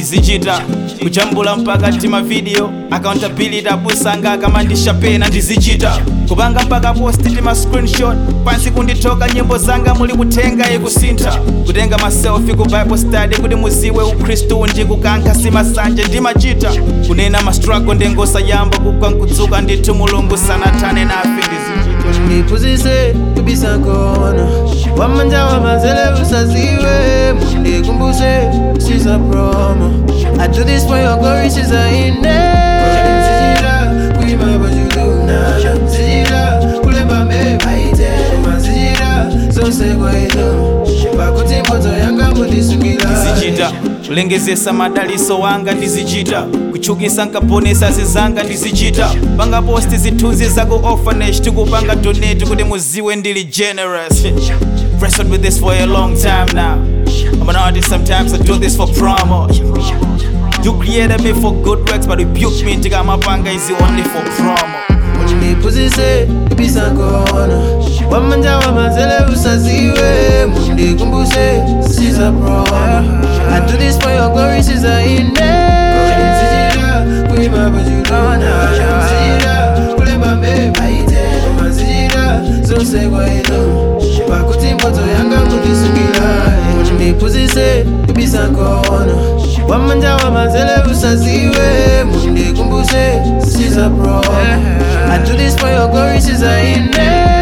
ndizichita kujambula mpaka tima video accountability abusanga akamandisha pena ndizichita kupanga mpaka posti tima screenshot pansi kunditoka nyimbo zanga muli kutenga ikusintha kutenga maselfi ku bible study kuti muziwe ukhristu ndikukankha simasanje ndimachita kunena ma struggle ndengosayamba kugwa nkudzuka ndithu mulungu sanathane nafe ndizichita mundiphunzise kubisa khona wamanja wamanzele usaziwe mundikumbuse siza promo I do this for your glory siza ine Nzijira kuima bajuluna Nzijira kulemba mebaite Manzijira zose kwaito Pakuti moto yanga mundisukila ndizichita kulengezesa madaliso wanga ndizichita kuchukisa nkaponesa zizanga ndizichita panga posti zithunzi zaku orphanage tikupanga donate kuti muziwe ndili generous wrestled with this for a long time now I'm an artist sometimes I do this for promo You created me for good works but rebuke me ndikamapanga is only for promo mundiphunzise kubisa khona wamanja wamanzele usaziwe mundikumbuse siza promo I do this for your glory siza ine Nzijira kuima bajulona Nzijira kulemba mbebaite Manzijira zose kwaito Pakuti moto yanga mundisukila mundiphunzise kubisa khona wamanja wamanzele usaziwe mundikumbuse siza promo I do this for your glory siza ine